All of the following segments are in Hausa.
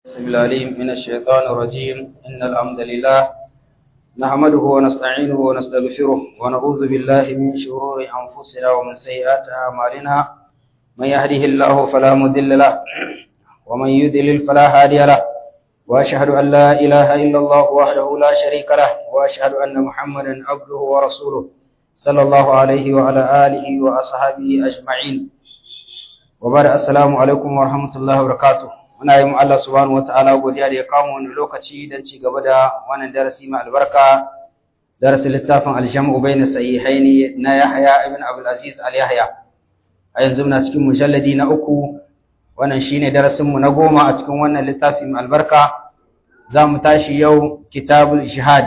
بسم العليم من الشيطان الرجيم إن الحمد لله نحمده ونستعينه ونستغفره ونعوذ بالله من شرور أنفسنا ومن سيئات أعمالنا من يهده الله فلا مضل له ومن يضلل فلا هادي له وأشهد أن لا إله إلا الله وحده لا شريك له وأشهد أن محمدا عبده ورسوله صلى الله عليه وعلى آله وأصحابه أجمعين وبعد السلام عليكم ورحمة الله وبركاته muna yi Allah subhanahu wataala godiya da ya kawo wani lokaci don ci gaba da wannan darasi mai albarka darasin littafin aljamu bayna sahihaini na Yahya ibn Abdul Aziz al-Yahya a yanzu muna cikin mujalladi na uku wannan shine darasin mu na goma a cikin wannan littafi mai albarka za mu tashi yau kitabul jihad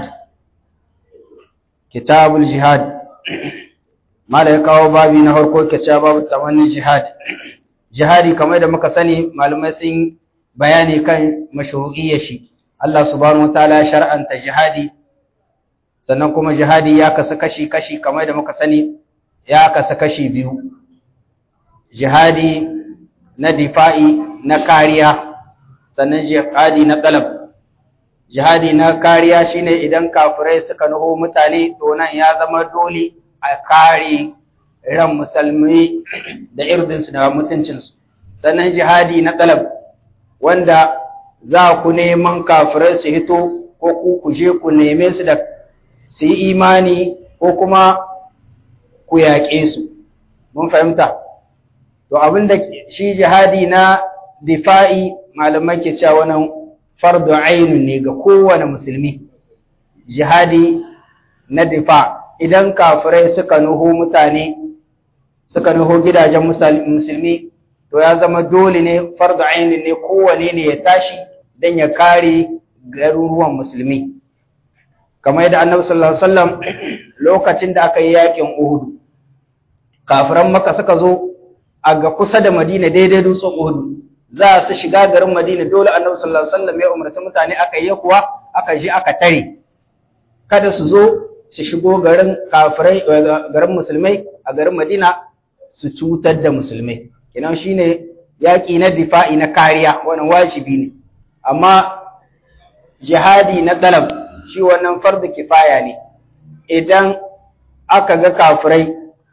kitabul jihad mala ya kawo babi na farko kace babu tamanni jihad jihadi kamar da muka sani malamai sun bayani kan mashru'iyyar shi Allah subhanahu wataala shar'anta jihadi sannan kuma jihadi ya kasu kashi kashi kamar da muka sani ya kasu kashi biyu jihadi na difa'i na kariya sannan jihadi na talab jihadi na kariya shine idan kafirai suka nuho mutane to nan ya zama dole a kare ran musulmi da irdinsu da mutuncinsu sannan jihadi na talab wanda za ku neman kafirai su hito ko ku ku je ku neme su da su yi imani ko kuma ku yaƙe su mun fahimta to abinda shi jihadi na difa'i malamai ke cewa wannan fardu ainun ne ga kowane musulmi jihadi na difa idan kafirai suka nuho mutane suka nuho gidajen musulmi to ya zama dole ne fardu ainin ne kowane ne ya tashi don ya kare garuruwan musulmi kamar yadda annabi sallallahu alaihi wasallam lokacin da aka yi yakin Uhud kafiran Makka suka zo a ga kusa da Madina daidai dutsen Uhud za su shiga garin Madina dole annabi sallallahu alaihi wasallam ya umarci mutane aka yi kuwa aka je aka tare kada su zo su shigo garin kafirai garin musulmai a garin Madina su cutar da musulmai kenan shine yaƙi na difa'i na kariya wannan wajibi ne amma jihadi na talab shi wannan fardu kifaya ne idan aka ga kafirai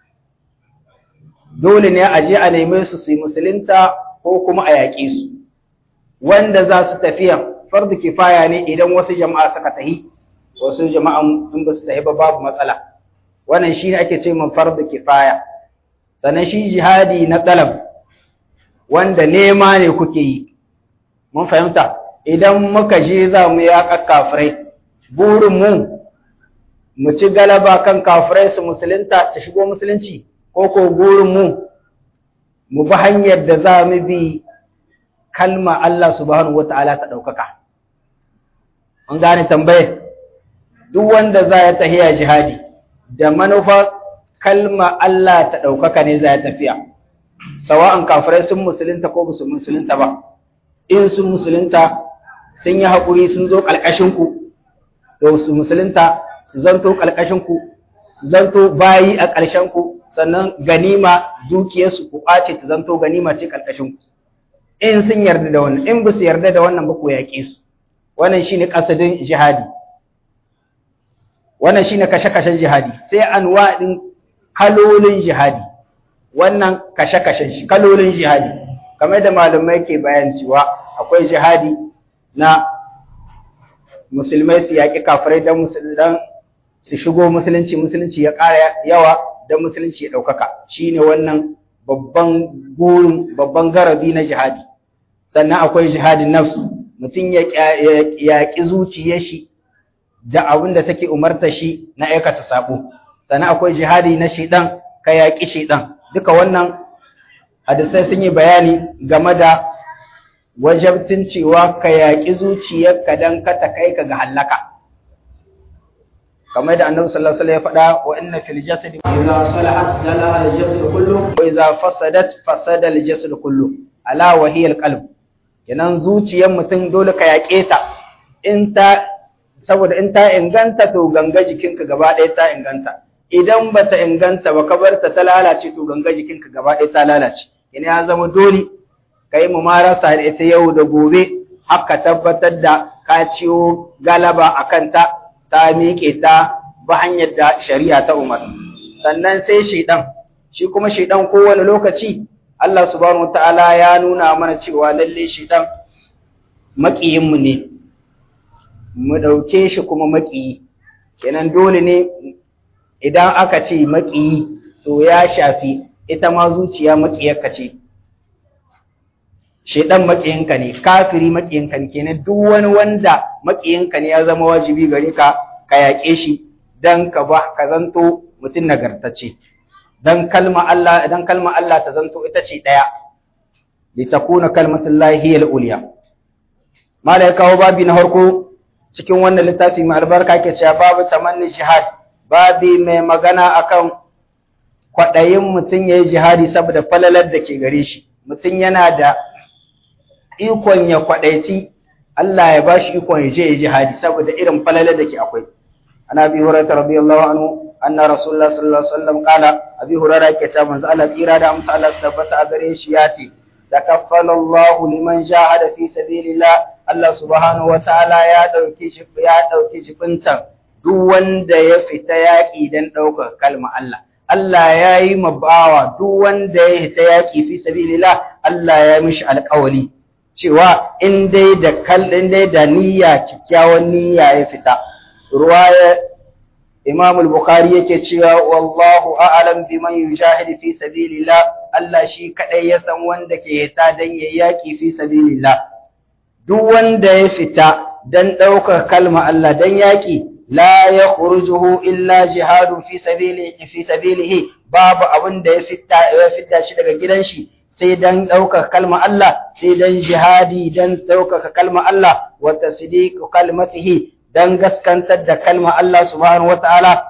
dole ne a je a neme su su yi musulunta ko kuma a yaƙe su wanda za su tafiya fardu kifaya ne idan wasu jama'a suka tahi wasu jama'an in ba su tahi ba babu matsala wannan shi ne ake ce min fardu kifaya sannan shi jihadi na talab wanda nema ne kuke yi mun fahimta idan muka je za mu yaƙa kafirai burin mu mu ci galaba kan kafirai su musulunta su shigo musulunci ko ko burin mu mu bi hanyar da za mu bi kalma Allah subhanahu wata'ala ta ɗaukaka an gane tambaye duk wanda za ya tahiya jihadi da manufa kalma Allah ta ɗaukaka ne za ya tafiya sawa'an kafirai sun musulunta ko ba su musulunta ba in sun musulunta sun yi haƙuri sun zo ƙalƙashinku to su musulunta su zanto ƙalƙashinku su zanto bayi a ƙarshenku sannan ganima dukiyarsu ku ƙwace ta zanto ganima ce ƙalƙashinku in sun yarda da wannan in ba su yarda da wannan ba ku yaƙe su wannan shine ƙasadin jihadi wannan shine kashe-kashen jihadi sai anwa ɗin kalolin jihadi wannan kashe-kashen shi kalolin jihadi kamar da malamai ke bayan cewa akwai jihadi na musulmai su yaƙi kafirai don su shigo musulunci musulunci ya ƙara yawa don musulunci ya ɗaukaka shi ne wannan babban gurin babban garabi na jihadi sannan akwai jihadin nafsu mutum ya yaƙi zuciyar shi da abin da take umarta shi na aikata sabo sannan akwai jihadi na shiɗan ka yaƙi shiɗan duka wannan hadisai sun yi bayani game da wajabtin cewa ka yaƙi zuciyarka don ka ta kai ka ga hallaka kamar da annabi sallallahu alaihi wasallam ya faɗa wa inna fil jasadi idza salahat salaha al jasad kullu wa idza fasadat fasada al jasad kullu ala wa hiya al qalb kenan zuciyar mutum dole ka yaƙe ta in ta saboda in ta inganta to ganga jikinka gaba ɗaya ta inganta idan bata inganta ba ka bar ta ta lalace to ganga jikinka gaba ɗaya ta lalace ina ya zama dole kai mu marasa da ita yau da gobe haka tabbatar da ka ciwo galaba a kanta ta miƙe ta ba hanyar da shari'a ta umar sannan sai shaidan shi kuma shaidan kowane lokaci Allah subhanahu wataala ya nuna mana cewa lalle shaidan maƙiyinmu ne mu ɗauke shi kuma maƙiyi kenan dole ne idan aka ce maƙiyi to ya shafi ita ma zuciya maƙiyarka ce shedan maƙiyinka ne kafiri maƙiyinka ne kenan duk wani wanda maƙiyinka ne ya zama wajibi gare ka ka yaƙe shi dan ka ba ka zanto mutum nagartacce dan kalma Allah dan kalma Allah ta zanto ita ce daya li takuna kalmatullahi hiya al-ulya mala ya kawo babi na farko cikin wannan littafi mai albarka ke cewa babu tamanni jihad babi mai magana akan kwaɗayin mutum ya yi jihadi saboda falalar da ke gare shi mutum yana da ikon ya kwaɗaici Allah ya ba shi ikon ya je ya jihadi saboda irin falalar da ke akwai ana bi hurairah radiyallahu anhu anna rasulullah sallallahu alaihi wasallam qala abi hurairah yake ta manzo Allah tsira da amsa Allah tabbata a gare shi ya ce takaffala Allah liman jahada fi sabilillah Allah subhanahu wataala ya dauki shi ya dauki jibintan duk wanda ya fita yaki dan daukar kalma Allah Allah ya yi mabawa duk wanda ya fita yaki fi sabilillah Allah ya mishi alƙawali cewa in dai da kallin dai da niyya kikkiawan niyya ya fita ruwaya Imam al-Bukhari yake cewa wallahu a'lam biman yujahid fi sabilillah Allah shi kadai ya san wanda ke ta dan yaki fi sabilillah duk wanda ya fita dan daukar kalma Allah dan yaki la yakhrujuhu illa jihadu fi sabilihi fi sabilihi babu abin da ya fita ya fita shi daga gidan shi sai dan daukar kalma Allah sai dan jihadi dan daukar kalma Allah wa tasdiq kalmatihi dan gaskantar da kalma Allah subhanahu wataala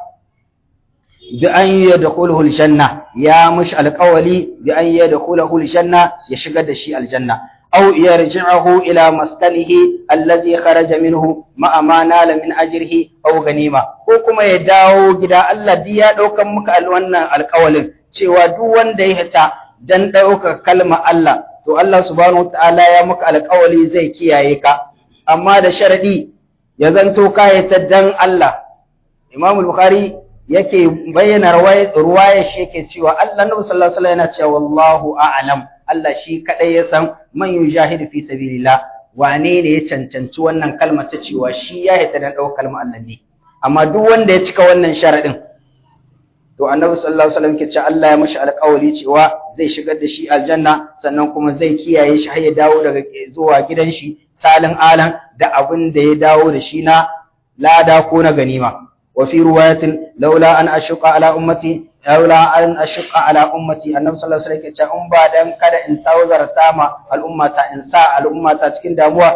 bi an yadkhuluhu aljanna ya mush alqawli bi an yadkhuluhu aljanna ya shigar da shi aljanna aw yarji'uhu ila maskanihi allazi kharaja minhu ma amana la min ajrihi aw ganima ko kuma ya dawo gida Allah di ya daukan muka wannan alqawlin cewa duk wanda ya hita dan dauka kalma Allah to Allah subhanahu wataala ya muka alqawli zai kiyaye ka amma da sharadi ya zanto kayata dan Allah Imam Bukhari yake bayyana ruwaya shi yake cewa Allah Nabi sallallahu alaihi wasallam yana cewa wallahu a'lam Allah shi kadai ya san man yujahidu fi sabilillah wane ne ya cancanci wannan kalma ta cewa shi ya hita dan daukar kalmar Allah ne amma duk wanda ya cika wannan sharadin to Annabi sallallahu alaihi wasallam ke cewa Allah ya mashi alƙawari cewa zai shigar da shi aljanna sannan kuma zai kiyaye shi har ya dawo daga zuwa gidan shi salin alan da abin da ya dawo da shi na lada ko na ganima wa fi riwayatin laula an ashqa ala ummati laula an ashqa ala ummati annabi sallallahu alaihi wasallam ya ce in ba dan kada in tawzarta ma al'ummata in sa al'ummata cikin damuwa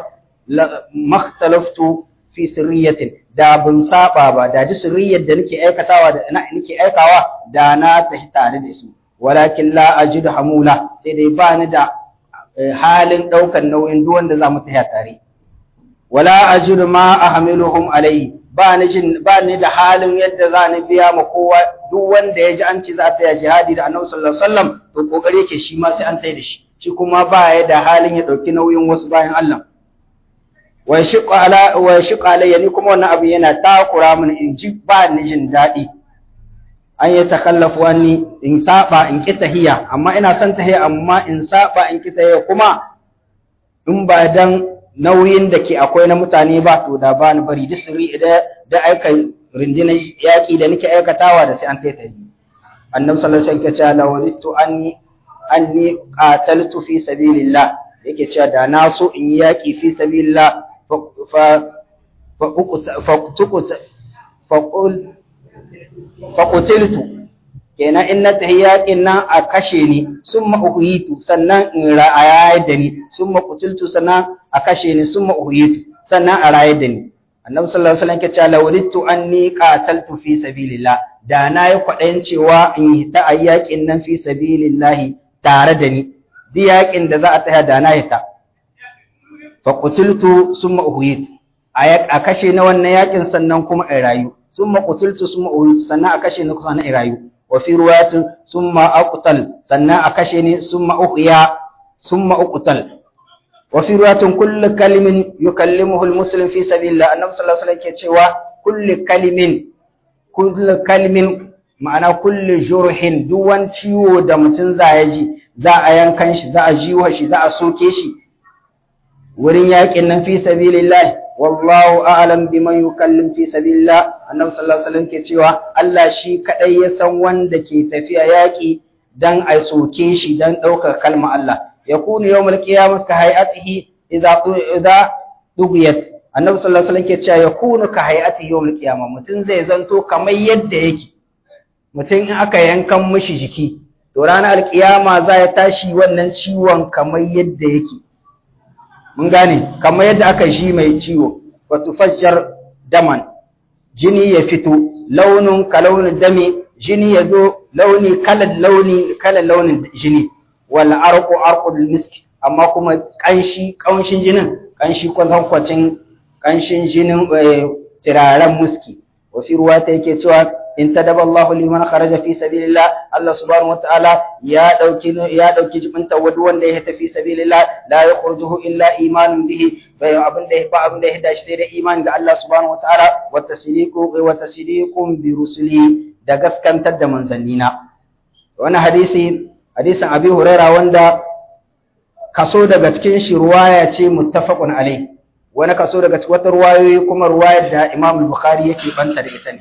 makhtalaftu fi sirriyatin da bin saba ba da ji sirriyar da nake aikatawa da nake aikawa da na tafi tare da su walakin la ajidu hamula sai dai ba ni da halin ɗaukar nauyin duk wanda za mu tafiya tare. Wala ajidu ma ahmiluhum alayhi ba ni jin ba ni da halin yadda za ni biya ma kowa duk wanda ya ji an ce za ta yi jihadi da Annabi sallallahu alaihi wasallam to kokari yake shi ma sai an tayi da shi shi kuma ba ya da halin ya ɗauki nauyin wasu bayan Allah. Wa yashqa ala wa yashqa alayya ni kuma wannan abu yana takura min in ji ba ni jin daɗi. an yi takallafu wani in saba in ki tahiya amma ina son tahiya amma in saba in ki tahiya kuma in ba dan nauyin da ke akwai na mutane ba to da ba ni bari duk sirri da da aika rundunar yaƙi da nake aikatawa da sai an kai tahi annabi sallallahu alaihi wasallam ya ce la walittu anni anni qataltu fi sabilillah yake cewa da na so in yi yaƙi fi sabilillah fa fa fa fa faƙutiltu kenan in na tafi yaƙin nan a kashe ni sun ma'uhitu sannan in ra'ayar da ni sun maƙutiltu sannan a kashe ni sun ma'uhitu sannan a rayar da ni annabi sallallahu alaihi wasallam ke cewa lawalittu anni qataltu fi sabilillah da na yi kwaɗayin cewa in yi ta yaƙin nan fi sabilillah tare da ni duk yaƙin da za a tsaya da na yi ta faƙutiltu sun ma'uhitu a kashe na wannan yaƙin sannan kuma in rayu ثم قتلت ثم أهيت سنة أكشني كان إرايو وفي رواية ثم أقتل سنة أكشني ثم أحيا ثم أقتل wa fi ruwatin kullu kalimin yukallimuhu almuslim fi sabilillah annabi sallallahu alaihi wasallam ke cewa kullu kalimin kullu kalimin ma'ana kullu jurhin duk wani ciwo da mutum za ya ji za a yankan shi za a jiwa shi za a soke shi wurin yakin nan fi sabilillah wallahu a'lam biman yukallim fi sabilillah annabi sallallahu alaihi wasallam ke cewa Allah shi kadai ya san wanda ke tafiya yaki dan a soke shi dan daukar kalmar Allah yakunu yawmal qiyamah ka hayatihi idza idza dugiyat annabi sallallahu alaihi wasallam ke cewa yakunu ka hayatihi yawmal qiyamah mutun zai zanto kamar yadda yake mutum in aka yankan mishi jiki to ranar alkiyama za ya tashi wannan ciwon kamar yadda yake mun gane kamar yadda aka ji mai ciwo wa tufajjar daman jini ya fito launin ka launin dami jini ya zo launi kalan launi kalan launin jini wal arqu arqul miski amma kuma kanshi kanshin jinin kanshi kwatankwacin kanshin jinin tiraren muski wa fi ruwata yake cewa in tadaba Allahu liman kharaja fi sabilillah Allah subhanahu wataala ya dauki ya dauki jibinta wadu wanda ya tafi sabilillah la yakhrujuhu illa imanun bihi bai abin da ba abin da ya dashi sai da imani ga Allah subhanahu wataala wa tasdiqu wa tasdiqum bi rusuli da gaskantar da manzannina wannan hadisi hadisin Abi Huraira wanda kaso daga cikin shi ruwaya ce muttafaqun alai wani kaso daga cikin wata ruwayoyi kuma ruwayar da Imam Bukhari yake banta da ita ne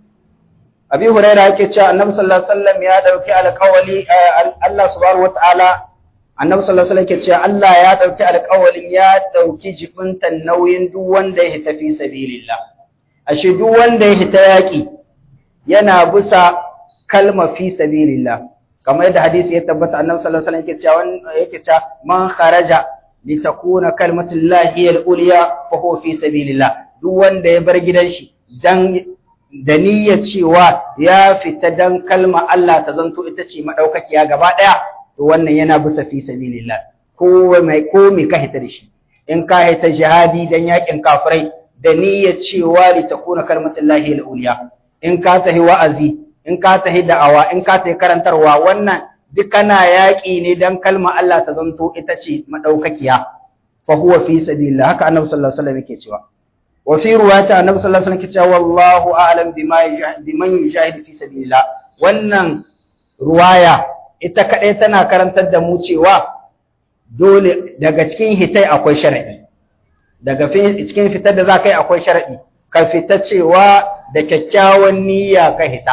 Abi Huraira yake cewa Annabi sallallahu alaihi wasallam ya dauki alƙawali Allah subhanahu wataala Annabi sallallahu alaihi wasallam yake cewa Allah ya dauki alƙawalin ya dauki jibintan nauyin duk wanda ya tafi sabilillah ashe duk wanda ya hita yaki yana bisa kalma fi sabilillah kamar yadda hadisi ya tabbata Annabi sallallahu alaihi wasallam yake cewa yake cewa man kharaja litakuna kalmatullahi al-ulya fa huwa fi sabilillah duk wanda ya bar gidan shi dan da niyyar cewa ya fita dan kalma Allah ta zanto ita ce madaukakiya gaba daya to wannan yana bisa fi sabilillah ko mai ko mai ka hita da shi in ka hita jihadi dan yakin kafirai da niyyar cewa li takuna kalmatullahi al-ulya in ka tahi wa'azi in ka tahi da'awa in ka tahi karantarwa wannan duk kana yaƙi ne dan kalma Allah ta zanto ita ce madaukakiya fa huwa fi sabilillah haka annabi sallallahu alaihi wasallam yake cewa وفي رواية النبي صلى الله عليه وسلم كتاب والله أعلم بما بمن يجاهد في سبيل الله wannan ruwaya ita kaɗai tana karantar da mu cewa dole daga cikin hitai akwai sharaɗi daga cikin fitar da za ka yi akwai sharaɗi ka fita cewa da kyakkyawan niyya ka hita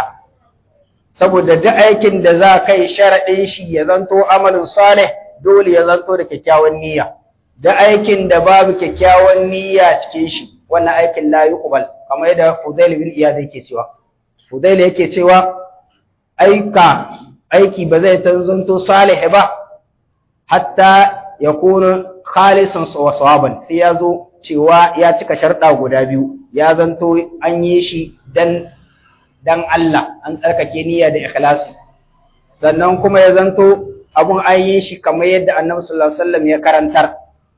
saboda duk aikin da za ka yi sharaɗin shi ya zanto amalin salih dole ya zanto da kyakkyawan niyya da aikin da babu kyakkyawan niyya cikin shi wannan aikin la yuqbal kamar yadda Fudail bin Iyad yake cewa Fudail yake cewa aika aiki ba zai tanzanto salih ba hatta yakunu khalisan wa sawaban sai ya zo cewa ya cika sharɗa guda biyu ya zanto an yi shi dan dan Allah an tsarkake niyya da ikhlasi sannan kuma ya zanto abun an yi shi kamar yadda Annabi sallallahu alaihi wasallam ya karantar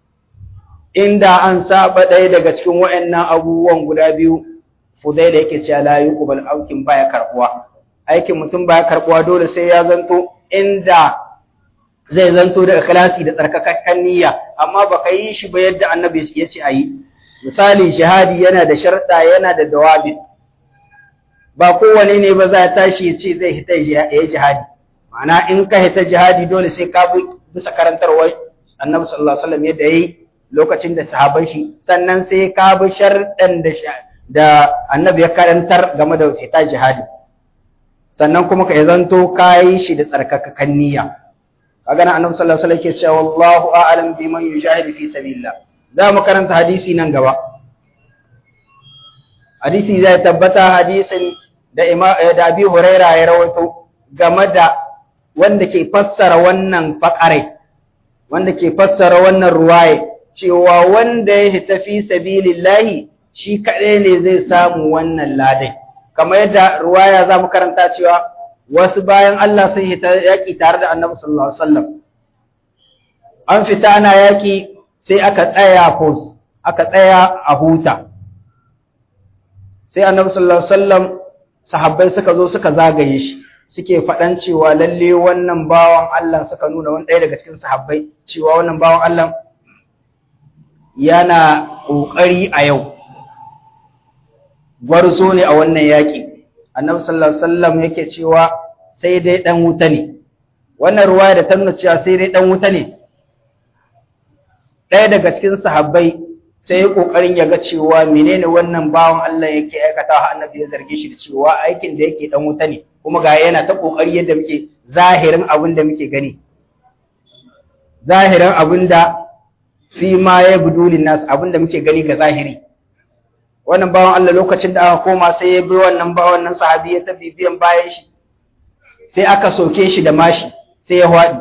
inda an saba ɗaya daga cikin waɗannan abubuwan guda biyu fudai da yake cewa la yuqbal aukin baya karbuwa aikin mutum baya karbuwa dole sai ya zanto inda zai zanto da ikhlasi da tsarkakakken niyya amma baka yi shi ba yadda annabi ya ce ayi misali jihadi yana da sharda yana da dawabi ba kowane ne ba za ya tashi ya ce zai hita ya jihadi ma'ana in ka hita jihadi dole sai ka bi bisa karantarwar annabi sallallahu alaihi wasallam yadda yayi lokacin da sahaban shi sannan sai ka bi sharɗan da da annabi ya karantar game da fita jihadi sannan kuma ka zanto kayi shi da tsarkakakan niyya kaga nan annabi sallallahu alaihi wasallam ke cewa wallahu a'lam biman yujahidu fi sabilillah za mu karanta hadisi nan gaba hadisi zai tabbata hadisin da da Abi Huraira ya rawaito game da wanda ke fassara wannan faqare wanda ke fassara wannan ruwaye cewa wanda ya hita fi sabilillahi shi kaɗai ne zai samu wannan ladai kamar yadda ruwaya za mu karanta cewa wasu bayan Allah sun hita yaƙi tare da annabi sallallahu alaihi wasallam an fita ana yaƙi sai aka tsaya pause aka tsaya a huta sai annabi sallallahu alaihi wasallam sahabbai suka zo suka zagaye shi suke faɗan cewa lalle wannan bawan Allah suka nuna wani ɗaya daga cikin sahabbai cewa wannan bawan Allah yana ƙoƙari a yau gwarzo ne a wannan yaƙi annabi sallallahu alaihi wasallam yake cewa sai dai dan wuta ne wannan ruwaya da ta nuna cewa sai dai dan wuta ne ɗaya daga cikin sahabbai sai ya kokarin ya ga cewa menene wannan bawan Allah yake aikata ha annabi ya zarge shi da cewa aikin da yake dan wuta ne kuma ga yana ta kokari yadda muke zahirin abin da muke gani zahirin abin da fi ma ya budulin nas abin da muke gani ga zahiri wannan bawan Allah lokacin da aka koma sai ya bi wannan ba wannan sahabi ya tafi biyan bayan shi sai aka soke shi da mashi sai ya hwadi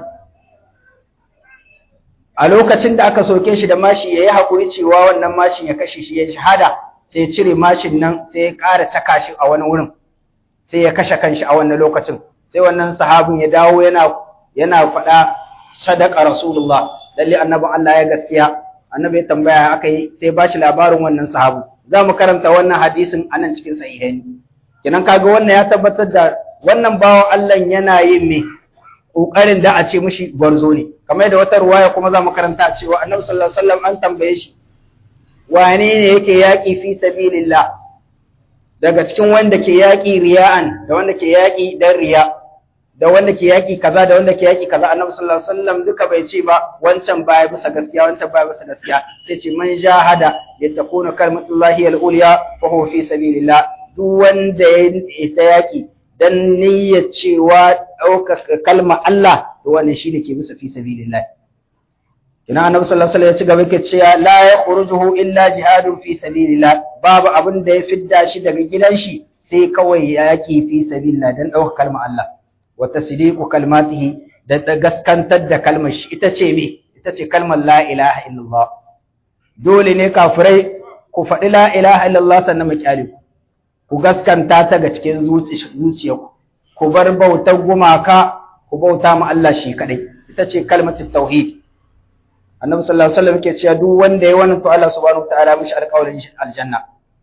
a lokacin da aka soke shi da mashi yayi hakuri cewa wannan mashin ya kashe shi ya shahada sai ya cire mashin nan sai ya ƙara caka shi a wani wurin sai ya kashe kanshi a wannan lokacin sai wannan sahabin ya dawo yana yana faɗa sadaka rasulullah lalle annabin Allah ya gaskiya annabi ya tambaya aka yi sai ba shi labarin wannan sahabu za mu karanta wannan hadisin a nan cikin sahihaini kenan kaga wannan ya tabbatar da wannan bawan Allah yana yin me kokarin da a ce mishi gwarzo ne kamar yadda wata ruwaya kuma za mu karanta cewa annabi sallallahu alaihi wasallam an tambaye shi wane ne yake yaƙi fi sabilillah daga cikin wanda ke yaƙi riya'an da wanda ke yaƙi dan riya da wanda ke yaƙi kaza da wanda ke yaƙi kaza annabi sallallahu alaihi wasallam duka bai ce ba wancan baya bisa gaskiya wancan baya bisa gaskiya sai ce man jahada yatakuna kalmatullahi al-ulya fa huwa fi sabilillah duk wanda ya ta yaƙi dan niyyar cewa ɗaukaka kalma Allah to wannan shi ne ke bisa fi sabilillah ina annabi sallallahu alaihi wasallam ya ci gaba yake cewa la yakhrujuhu illa jihadun fi sabilillah babu abin da ya fidda shi daga gidan shi sai kawai yaƙi fi sabilillah dan ɗaukaka kalma Allah wa tasdiqu kalmatihi da gaskantar da kalmar shi ita ce me ita ce kalmar la ilaha illallah dole ne kafirai ku faɗi la ilaha illallah sannan mu kyale ku ku gaskanta ta ga cikin zuciyarku ku bar bautar gumaka ku bauta ma Allah shi kadai ita ce kalmatu tauhid annabi sallallahu alaihi wasallam yake cewa duk wanda ya wannan to Allah subhanahu wataala mishi alƙawarin aljanna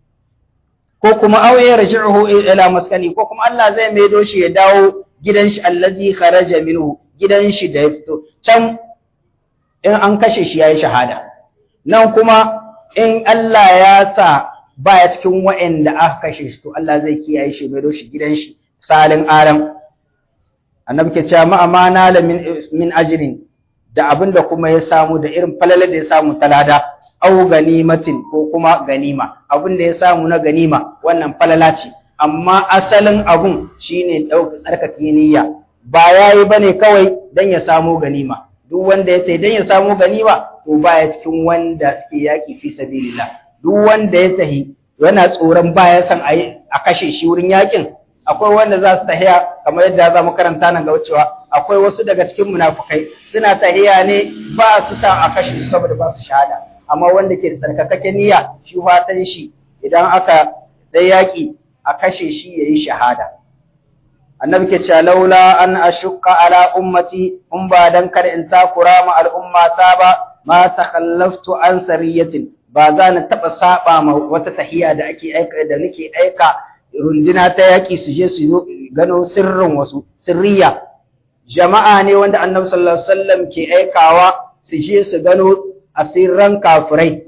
ko kuma aw yarji'uhu ila maskani ko kuma Allah zai maido shi ya dawo gidan shi allazi kharaja minhu gidan shi da ya fito can in an kashe shi yayi shahada nan kuma in Allah ya sa baya cikin wa'anda aka kashe shi to Allah zai kiyaye shi maido shi gidan shi salin alam annabi ke cewa ma amana la min min ajrin da abinda kuma ya samu da irin falalar da ya samu talada au ganimatin ko kuma ganima abinda ya samu na ganima wannan falala ce amma asalin abun shine ɗauka tsarkake niyya ba yayi bane kawai dan ya samu ganima duk wanda ya ce dan ya samu ganima to baya cikin wanda suke yaki fi sabilillah duk wanda ya tahi yana tsoron baya san a kashe shi wurin yakin akwai wanda za su tahiya kamar yadda za mu karanta nan ga cewa akwai wasu daga cikin munafukai suna tahiya ne ba su sa a kashe su saboda ba su shahada amma wanda ke da tsarkakakken niyya shi fatan shi idan aka dai yaki a kashe shi yayi shahada annabi ke cewa laula an ashqa ala ummati in ba dan kar in takura ma al'umma ta ba ma takhallaftu an sariyatin ba za na taba saba ma wata tahiya da ake aika da nake aika runduna ta yaki su je su gano sirrin wasu sirriya jama'a ne wanda annabi sallallahu alaihi wasallam ke aikawa su je su gano asirran kafirai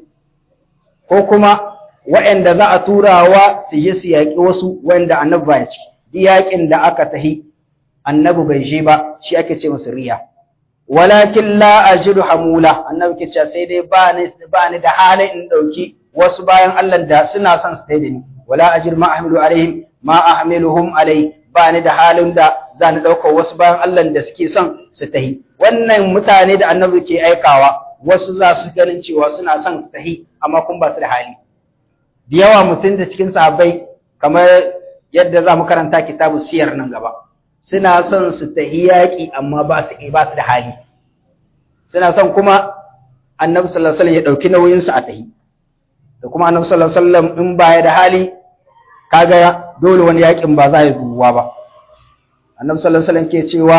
ko kuma waɗanda za a turawa su je su yaƙi wasu wanda annabi ba ya ci duk yaƙin da aka tahi annabi bai je ba shi ake ce masa riya walakin la ajidu hamula annabi ke cewa sai dai ba ni ba ni da halin in dauki wasu bayan Allah da suna son su dai da ni wala ajir ma ahmilu alaihim ma ahmiluhum alai ba ni da halin da za ni ɗaukar wasu bayan Allah da suke son su tahi wannan mutane da annabi ke aikawa wasu za su ganin cewa suna son su tahi amma kun ba su da hali da yawa mutum da cikin sahabbai kamar yadda za mu karanta kitabu siyar nan gaba suna son su tahi yaƙi amma ba su ba su da hali suna son kuma annabi sallallahu alaihi wasallam ya ɗauki nauyin su a tahi da kuma annabi sallallahu alaihi wasallam in baya da hali kaga dole wani yaƙin ba za ya zuwa ba annabi sallallahu alaihi wasallam ke cewa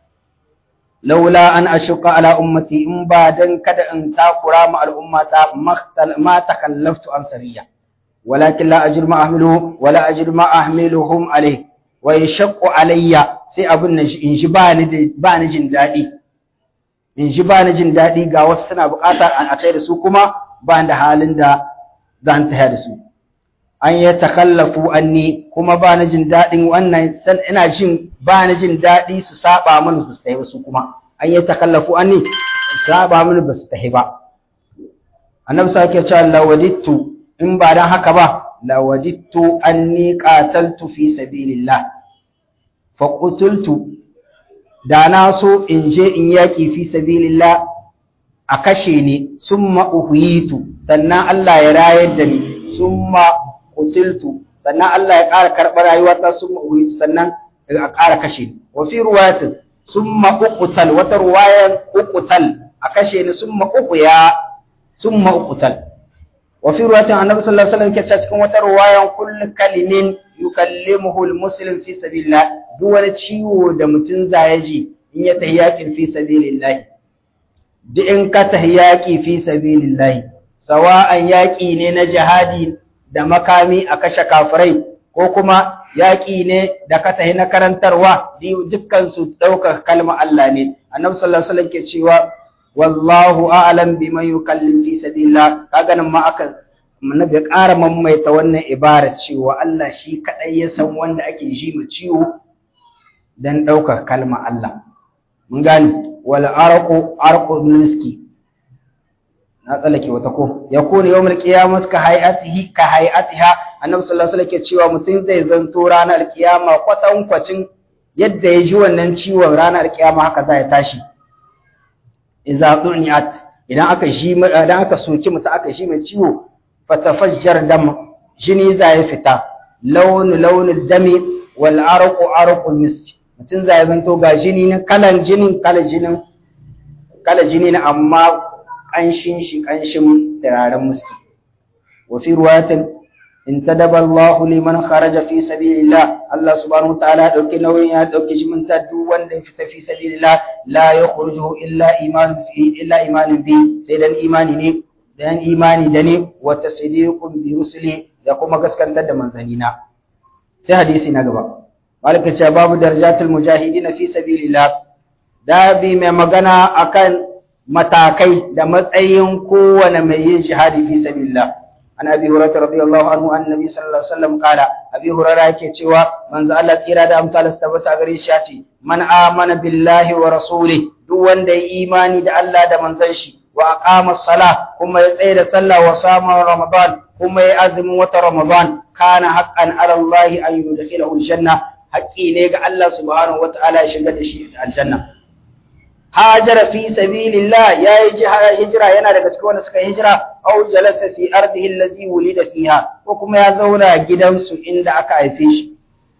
laula an ashuqa ala ummati in ba dan kada in takura ma al'umma ta ma takallaftu an sariya walakin la ajr ma ahmiluhu wala ajr ma ahmiluhum alayh wa yashaqqu alayya sai abun nan in ji ba ni ba ni jin dadi in ji ba ni jin dadi ga wasu suna bukata a kai da su kuma ba da halin da zan taya da su an ya takallafu anni kuma ba na jin daɗin wannan ina jin ba na jin daɗi su saba mini su tafi su kuma an ya takallafu anni su saba mini ba su tafi ba annabi sa ke cewa lawadittu in ba dan haka ba lawadittu anni qataltu fi sabilillah fa qutultu da na so in je in yaki fi sabilillah a kashe ni summa uhiyitu sannan Allah ya rayar da ni summa qutiltu sannan Allah ya ƙara karɓar rayuwata summa uhiyitu sannan a ƙara kashe ni wa fi ruwayatin summa uqtal wata ruwayan uqtal a kashe ni summa uqya summa uqtal wa fi ruwayatin annabi sallallahu alaihi wasallam ke cikin wata ruwayan kullu kalimin yukallimuhu almuslim fi sabilillah duk wani ciwo da mutum zai ji in ya tahi yakin fi sabilillah duk in ka tahi yaki fi sabilillah sawa'an yaki ne na jihadi da makami a kashe kafirai ko kuma yaki ne da ka tahi na karantarwa dukkan su ɗaukar kalmar Allah ne annabi sallallahu alaihi wasallam ke cewa wallahu a'lam biman yukallim fi sabilillah kaga nan ma aka annabi ya ƙara maimaita wannan ibara cewa Allah shi kadai ya san wanda ake ji mu ciwo dan ɗaukar kalma Allah mun gane wal arqu arqu miski na tsallake wata ko yakunu yawmul qiyamah ka hayatihi ka hayatiha annabi sallallahu alaihi wasallam ke cewa mutum zai zanto ranar kiyama kwatankwacin yadda ya ji wannan ciwon ranar kiyama haka za ya tashi idza du'niat idan aka shi idan aka soki mutum aka shi mai ciwo fatafajjar dam jini za ya fita launu launin dami wal arqu arqu misk mutum za ya zanto ga jini na kalan jinin kala jinin kala jini na amma kanshin shi kanshin turaren miski wa fi ruwayatin intadaba Allahu liman kharaja fi sabilillah Allah subhanahu wa ta'ala ya dauki nauyin ya dauki jiminta duk wanda ya fita fi sabilillah la yakhrujuhu illa iman fi illa iman bi sai dan imani ne dan imani da ne wa tasdiqun bi rusuli da kuma gaskantar da manzanina sai hadisi na gaba malaka ce babu darajatul mujahidin fi sabilillah dabi mai magana akan matakai da matsayin kowane mai yin shahadi fi sabilillah an abi hurairah radiyallahu anhu annabi sallallahu alaihi wasallam kala abi hurairah yake cewa manzo Allah tsira da amsal tabbata gare shi yace man amana billahi wa rasuli duk wanda ya imani da Allah da manzon shi wa aqama as-salah kuma ya tsaya da sallah wa sama ramadan kuma ya azumin wata ramadan kana haqqan ala Allah an yudkhilahu al-janna haqqi ne ga Allah subhanahu wataala ya shiga da shi aljanna hajara fi sabilillah yayi hijira yana daga cikin wanda suka hijira aw jalasa fi ardihi allazi wulida fiha ko kuma ya zauna gidansu inda aka haife shi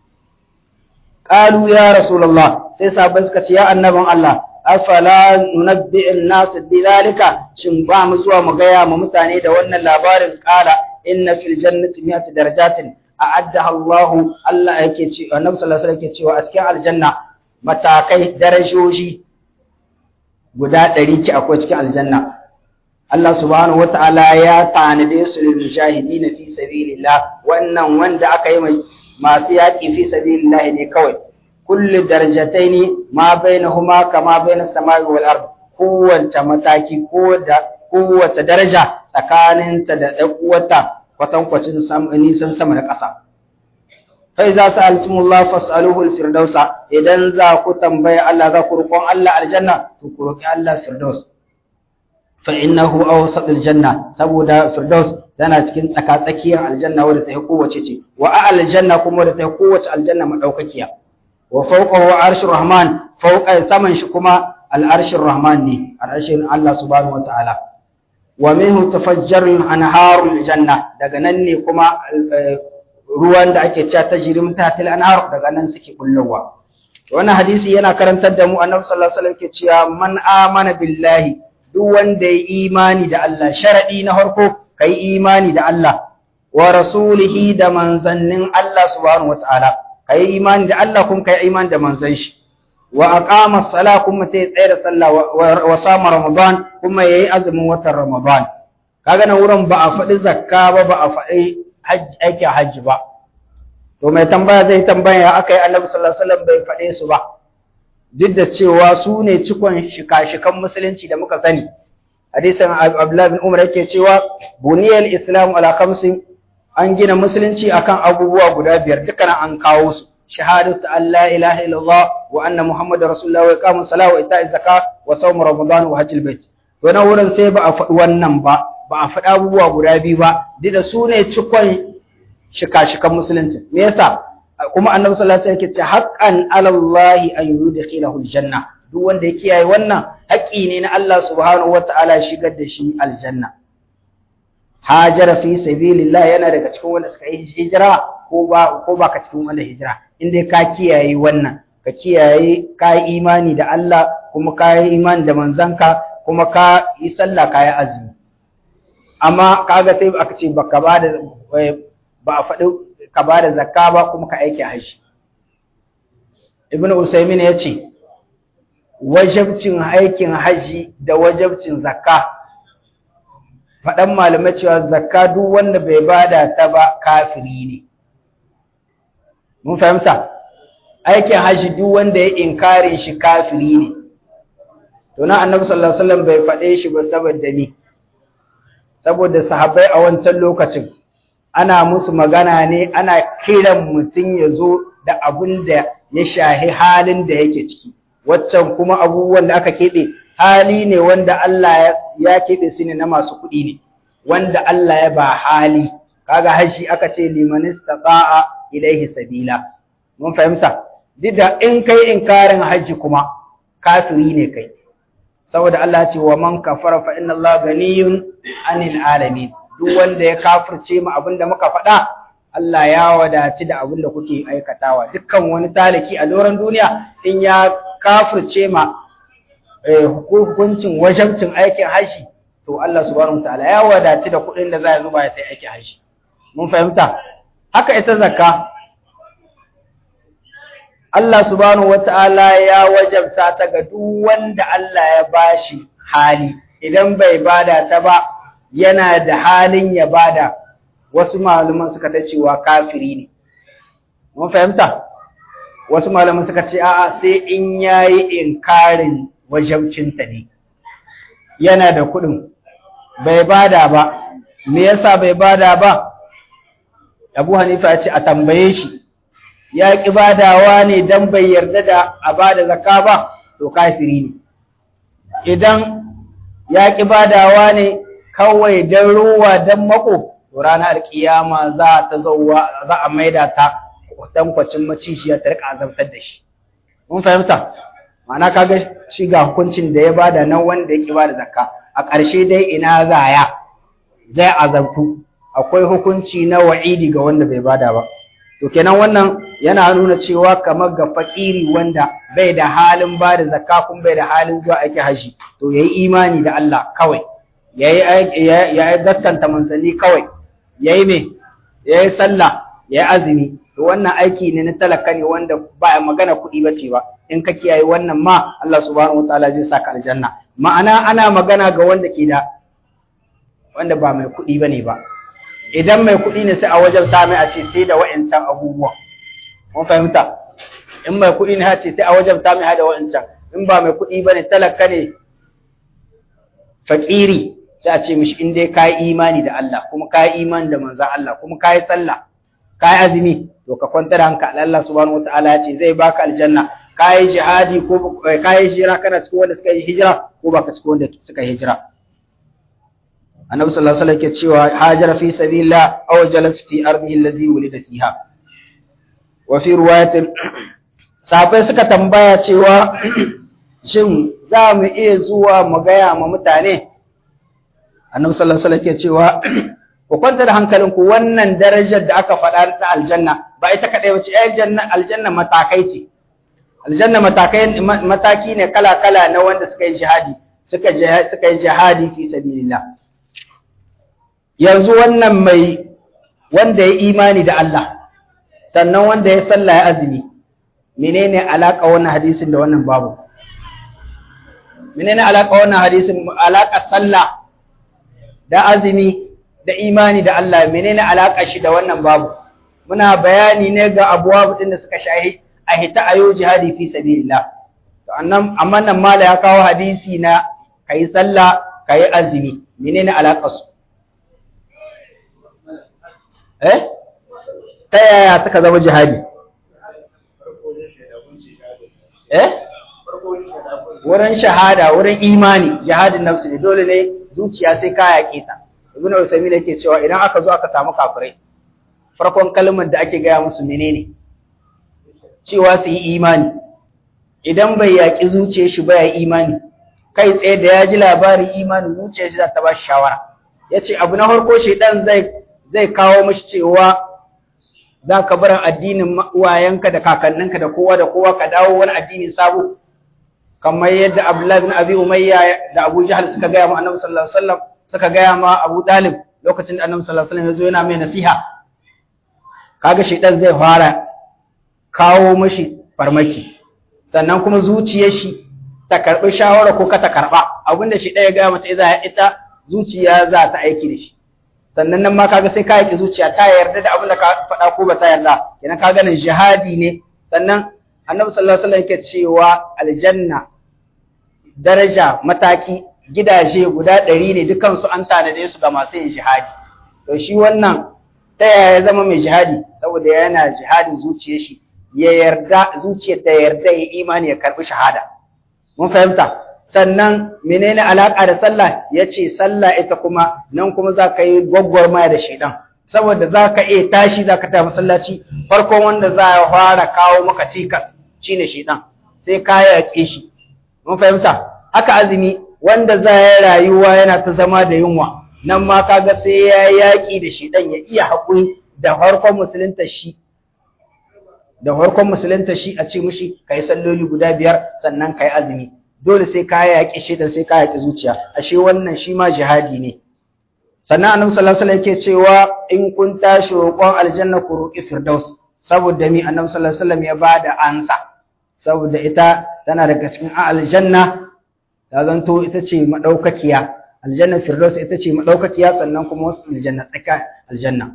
qalu ya rasulullah sai sahabbai suka ce ya annabin Allah afala nunabbi'in nas bidhalika shin ba mu zuwa mu gaya ma mutane da wannan labarin qala inna fil jannati mi'ati darajatin a'addaha Allah Allah yake ce annabi sallallahu alaihi wasallam yake cewa a cikin aljanna matakai darajoji guda ɗari ki akwai cikin aljanna Allah subhanahu wata'ala ya tanade su lil mujahidin fi sabilillah wannan wanda aka yi masu yaƙi fi sabilillah ne kawai kullu darajataini ma bainahuma kama bainas samai wal ard kowace mataki ko da kowace daraja tsakaninta da ɗan uwata kwatankwacin nisan sama da ƙasa fai za su altumullah fas'aluhu alfirdausa idan za ku tambaya Allah za ku roƙon Allah aljanna to ku roƙi Allah firdaus fa innahu awsat aljanna saboda firdaus tana cikin tsaka-tsakiyar aljanna wadda ta yi kowace ce wa aljanna kuma wadda ta yi kowace aljanna madaukakiya wa fawqahu arshur rahman fawqa saman shi kuma al'arshin rahman ne al'arshin Allah subhanahu wa ta'ala wa minhu tafajjaru anharul janna daga nan ne kuma ruwan da ake cewa tajrim tatil anhar daga nan suke kullowa wannan hadisi yana karantar da mu annabi sallallahu alaihi wasallam ke cewa man amana billahi duk wanda ya imani da Allah sharadi na farko kai imani da Allah wa rasulihi da manzannin Allah subhanahu wataala kai imani da Allah kuma kai imani da manzan shi wa aqama as-sala kuma sai tsaya da sallah wa sama ramadan kuma yayi azumin watan ramadan kaga nan wurin ba a faɗi zakka ba ba a faɗi aikin hajji ba to mai tambaya zai tambaya ya aka yi annabi sallallahu alaihi wasallam bai faɗe su ba duk da cewa su ne cikon shika-shikan musulunci da muka sani hadisin Abdullah bin Umar yake cewa buniyal islam ala khamsin an gina musulunci akan abubuwa guda biyar dukkan an kawo su shahadatu an la ilaha illallah wa anna muhammadar rasulullah wa iqamus salat wa ita'iz zakat wa sawm ramadan wa hajjul bait to na wurin sai ba a faɗi wannan ba ba a faɗi abubuwa guda biyu ba duk da su ne cikon shika-shikan musulunci me yasa kuma annabi sallallahu alaihi wasallam yake ce haqqan ala Allah an yudkhilahu aljanna duk wanda ya kiyaye wannan haƙƙi ne na Allah subhanahu wataala ya shigar da shi aljanna hajara fi sabilillah yana daga cikin wanda suka yi hijira ko ba ko ba ka cikin wanda hijira in dai ka kiyaye wannan ka kiyaye ka yi imani da Allah kuma ka yi imani da manzanka kuma ka yi sallah ka yi azumi amma kaga sai aka ce baka ba da ba a faɗi ka ba da zakka ba kuma ka aiki haji ibnu usaymin ya ce wajabcin aikin haji da wajabcin zakka faɗan malamai cewa zakka duk wanda bai bada ta ba kafiri ne mun fahimta aikin haji duk wanda ya inkarin shi kafiri ne to na annabi sallallahu alaihi wasallam bai faɗe shi ba saboda ni saboda sahabbai a wancan lokacin ana musu magana ne ana kiran mutum ya zo da abun da ya shahi halin da yake ciki waccan kuma abubuwan da aka keɓe hali ne wanda Allah ya keɓe su ne na masu kuɗi ne wanda Allah ya ba hali kaga haji aka ce liman istata'a ilaihi sabila mun fahimta duk da in kai inkarin haji kuma kafiri ne kai saboda Allah ce wa man kafara fa inna Allah ganiyun anil alamin duk wanda ya kafirce mu abinda muka faɗa Allah ya wadaci da abinda kuke aikatawa dukkan wani talaki a doron duniya in ya kafirce ma hukuncin wajabcin aikin haji to Allah subhanahu wataala ya wadaci da kuɗin da za ya zuba ya sai aikin haji mun fahimta haka ita zakka Allah subhanahu wataala ya wajabta ta ga duk wanda Allah ya bashi hali idan bai bada ta ba yana da halin ya bada wasu malaman suka ta cewa kafiri ne mun fahimta wasu malaman suka ce a'a sai in yayi inkarin wajabcinta ne yana da kuɗin bai bada ba me yasa bai bada ba Abu Hanifa ya ce a tambaye shi ya ki badawa ne dan bai yarda da a bada zakka ba to kafiri ne idan ya ki badawa ne kawai dan ruwa dan mako to ranar alkiyama za ta zauwa za a maida ta tankwacin macishiya ta rika azabtar da shi mun fahimta ma'ana kaga shi ga hukuncin da ya bada nan wanda ya ki bada zakka a ƙarshe dai ina zaya zai azabtu akwai hukunci na wa'idi ga wanda bai bada ba to kenan wannan yana nuna cewa kamar ga fakiri wanda bai da halin bada zakka kuma bai da halin zuwa aiki haji to yayi imani da Allah kawai yayi yayi gaskanta manzanni kawai yayi me yayi sallah yayi azumi to wannan aiki ne na talaka ne wanda ba magana kuɗi bace ba in ka kiyaye wannan ma Allah subhanahu wataala zai saka aljanna ma'ana ana magana ga wanda ke da wanda ba mai kuɗi bane ba idan mai kuɗi ne sai a wajen ta mai a ce sai da wa'ancan abubuwa mun fahimta in mai kuɗi ne ce sai a wajen ta mai da wa'ancan in ba mai kuɗi bane talaka ne fakiri sai a ce mishi in dai kai imani da Allah kuma kai imani da manzon Allah kuma kai sallah kai azumi to ka kwantar hankali Allah subhanahu wataala ya ce zai baka aljanna kai jihadi ko kai hijira kana cikin wanda suka yi hijira ko baka cikin wanda suka yi hijira annabi sallallahu alaihi wasallam ke cewa hajara fi sabilillah aw jalasa fi ardihi allazi wulida fiha wa fi riwayatin sahabbai suka tambaya cewa shin za mu iya zuwa mu gaya ma mutane annabi sallallahu alaihi wasallam ke cewa ku kwanta da hankalinku wannan darajar da aka faɗa ta aljanna ba ita kaɗai ba ce aljanna aljanna matakai ce aljanna matakai mataki ne kala kala na wanda suka yi jihadi suka suka yi jihadi fi sabilillah yanzu wannan mai wanda ya imani da Allah sannan wanda ya sallah ya azumi menene alaka wannan hadisin da wannan babu menene alaka wannan hadisin alaka sallah da azumi da imani da Allah menene alaka shi da wannan babu muna bayani ne ga abuwa din da suka shahi a hita ayo jihadi fi sabilillah to annan amma nan mala ya kawo hadisi na kai sallah kai azumi menene alakar su eh ta yaya suka zama jihadi eh wurin shahada wurin imani jihadin nafsi ne dole ne zuciya sai ka yaƙe ta ibnu usaymin yake cewa idan aka zo aka samu kafirai farkon kalmar da ake gaya musu menene cewa su yi imani idan bai yaƙi zuciyar shi ba ya imani kai tsaye da ya ji labarin imani zuciyar shi za ta ba shi shawara yace abu na farko shedan zai zai kawo mashi cewa za ka bar addinin uwayenka da kakanninka da kowa da kowa ka dawo wani addini sabo kamar yadda Abdullahi bin Abi Umayya da Abu Jahl suka gaya ma Annabi sallallahu alaihi wasallam suka gaya ma Abu Talib lokacin da Annabi sallallahu alaihi wasallam ya zo yana mai nasiha kaga shedan zai fara kawo mashi farmaki sannan kuma zuciyar shi ta karbi shawara ko ka ta karba abinda shi ya gaya mata ita zuciya za ta aiki da shi sannan nan ma kaga sai ka yaki zuciya ta yarda da abin da ka faɗa ko ba ta yarda kenan ka ganin jihadi ne sannan annabi sallallahu alaihi wasallam yake cewa aljanna daraja mataki gidaje guda ɗari ne dukan su an tanade su ga masu yin jihadi to shi wannan ta yaya ya zama mai jihadi saboda yana jihadin zuciyar shi ya yarda zuciyar ta yarda ya imani ya karbi shahada mun fahimta sannan menene alaka da sallah yace sallah ita kuma nan kuma za ka yi gwaggwarmaya da shedan saboda za ka iya tashi za ka ta masallaci farkon wanda za ya fara kawo maka cikas shine shedan sai ka yaƙe shi mun fahimta haka azumi wanda za ya rayuwa yana ta zama da yunwa nan ma kaga sai ya yaƙi da shedan ya iya haƙuri da farkon musulunta shi da farkon musulunta shi a ce mishi kai salloli guda biyar sannan kai azumi dole sai ka yaƙi shaidan sai ka yaƙi zuciya ashe wannan shi ma jihadi ne sannan annabi sallallahu alaihi wasallam yake cewa in kun tashi roƙon aljanna ku roƙi firdaus saboda mi annabi sallallahu alaihi wasallam ya bada ansa saboda ita tana daga cikin aljanna ta zanto ita ce madaukakiya aljanna firdaus ita ce madaukakiya sannan kuma wasu aljanna tsaka aljanna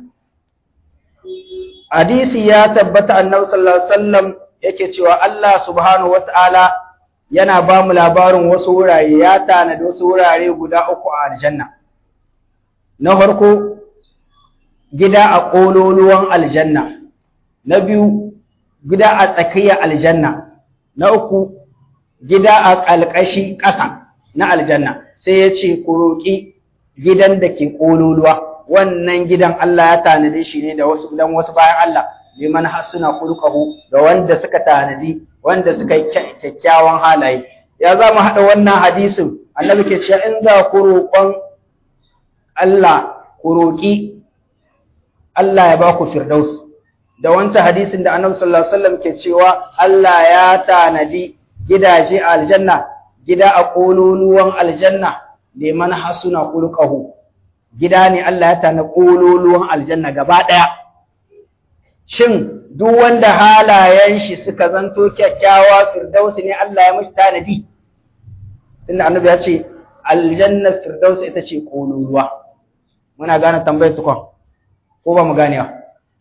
hadisi ya tabbata annabi sallallahu alaihi wasallam yake cewa Allah subhanahu wataala yana ba mu labarin wasu wurare ya tanadi wasu wurare guda uku a aljanna na farko gida a ƙololuwan aljanna na biyu gida a tsakiyar aljanna na uku gida a ƙalƙashi ƙasa na aljanna sai ya ce ku roƙi gidan da ke ƙololuwa wannan gidan Allah ya tanadi shi ne da wasu dan wasu bayan Allah liman hasuna khuluquhu da wanda suka tanadi wanda suka yi kyakkyawan halaye ya za mu haɗa wannan hadisin annabi ke cewa in za ku roƙon Allah ku roƙi Allah ya ba ku firdaus da wancan hadisin da annabi sallallahu alaihi wasallam ke cewa Allah ya tanadi gidaje a aljanna gida a kololuwan aljanna liman hasuna khuluquhu gida ne Allah ya tanadi kololuwan aljanna gaba ɗaya shin duk wanda halayen shi suka zanto kyakkyawa firdausi ne Allah ya mashi tanadi tunda annabi ya ce aljanna firdausi ita ce kololuwa muna gane tambayar tukon ko ba mu gane ba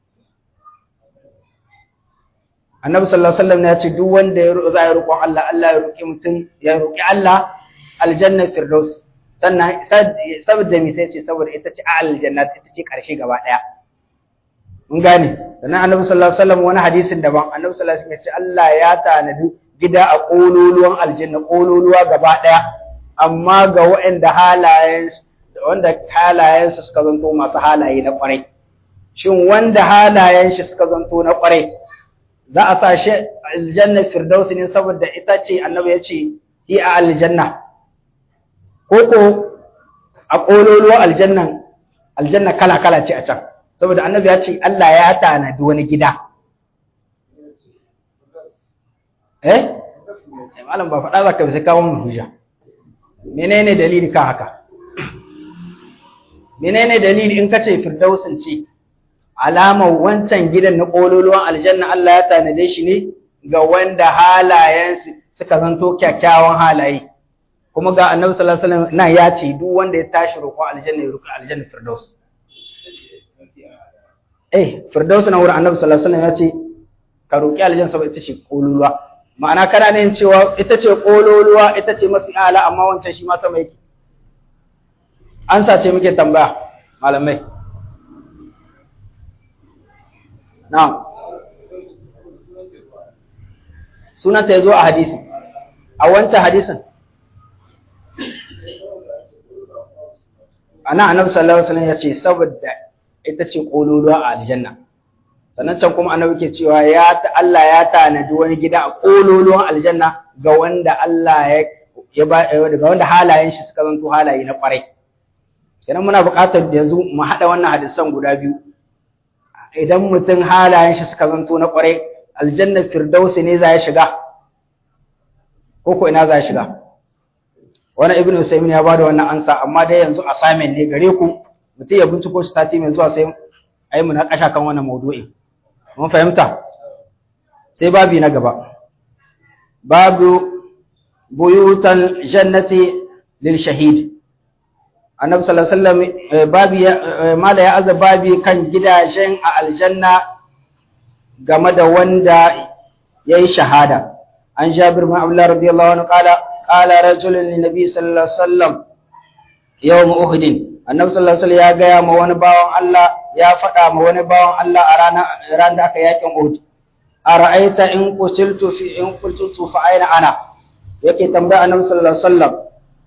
annabi sallallahu alaihi wasallam ya ce duk wanda ya za ya roƙon Allah Allah ya roƙi mutum ya roƙi Allah aljanna firdaus sannan saboda me sai ce saboda ita ce aljanna ita ce karshe gaba daya mun gane sannan annabi sallallahu alaihi wasallam wani hadisin daban annabi sallallahu alaihi wasallam ya ce Allah ya tanadi gida a kololuwan aljanna kololuwa gaba daya amma ga waɗanda halayen wanda halayen su suka zanto masu halaye na kwarai shin wanda halayen shi suka zanto na kwarai za a sa shi aljanna firdaus ne saboda ita ce annabi ya ce hi a aljanna ko ko a kololuwa aljannan aljanna kala kala ce a can saboda annabi ya ce Allah ya tanadi wani gida eh malam ba faɗa zaka sai kawo mu hujja menene dalili kan haka menene dalili in kace firdausin ce alamar wancan gidan na kololuwan aljanna Allah ya tanade shi ne ga wanda halayensu suka zanto kyakkyawan halaye kuma ga annabi sallallahu alaihi wasallam na ya ce duk wanda ya tashi roƙon aljanna ya roƙi aljanna firdaus eh firdaus na wurin annabi sallallahu alaihi wasallam ya ce ka roƙi aljanna saboda ita ce kololuwa ma'ana kana ne cewa ita ce kololuwa ita ce mafi ala amma wancan shi ma sama yake an sace muke tambaya malamai na'am sunanta ya zo a hadisi a wancan hadisin ana annabi sallallahu alaihi wasallam ya ce saboda ita ce kololuwa a aljanna sannan can kuma annabi ke cewa ya Allah ya tanadi wani gida a kololuwan aljanna ga wanda Allah ya ya ba ga wanda halayen shi suka zanto halaye na kwarai kenan muna buƙatar yanzu mu haɗa wannan hadisan guda biyu idan mutum halayen shi suka zanto na kwarai aljanna firdausi ne za ya shiga ko ko ina za ya shiga wani ibnu usaymin ya bada wannan ansa amma dai yanzu assignment ne gare ku mutum ya binciko shi tati mai zuwa sai ayi mu na kasha kan wannan maudu'i mun fahimta sai babi na gaba babu buyutan jannati lil shahid annabi sallallahu alaihi wasallam babi mala ya azza babi kan gidajen a aljanna game da wanda yayi shahada an jabir bin abdullah radiyallahu anhu qala qala rajulun lin nabi sallallahu alaihi wasallam yawm uhud annabi sallallahu alaihi wasallam ya gaya ma wani bawan Allah ya faɗa ma wani bawan Allah a ranar ran da aka yakin Uhud ara'aita in qutiltu fi in qutiltu fa aina ana yake tambaya annabi sallallahu alaihi wasallam